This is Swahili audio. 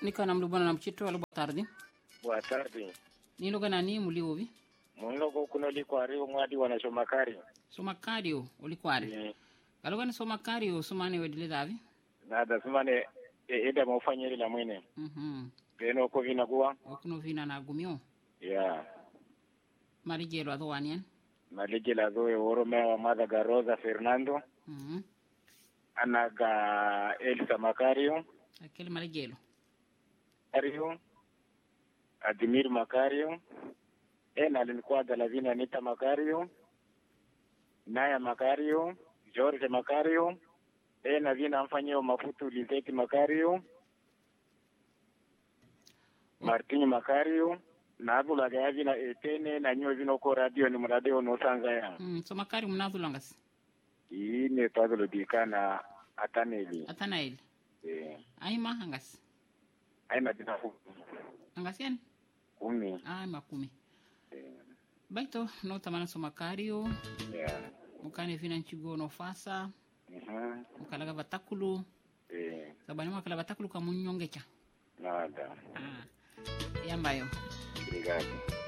nikana mlubana na mchito alo boa tarde boa tarde niloga nani muli ovi munloko kuno likwari umwadi wana shomakari somakario olikwari Eh, kaloga ni somakario sumane wedile davi nada sumane e- eda maufanyiri mwene mhm peno ko vina kuwa okuno vina na gumio ya marijelo adho wanian maligila zoe woromea wa madha ga rosa fernando mhm anaga elsa makario akele marijelo Makario, Adimir Makario, ena alinikuwaga Lavina Anita Makario, Naya Makario, George Makario, ena vina amfanyio mafutu Lizeti Makario, Martin Makario, na abulaga ya vina etene na nyo vino ko radio ni mradio no sanga ya. mm, somakario mnadhulangas Ine twazulo dikana ataneli. atanael Eh, aima angas aina dina angas yan kumi. ai makumi Eh, baito no tamana somakario yeah. mukane vina nchigo no fasa Mhm. mukalaga vatakulu Eh, sabani mwakala vatakulu kamunyongecha nada. ah. yambayo Obrigado.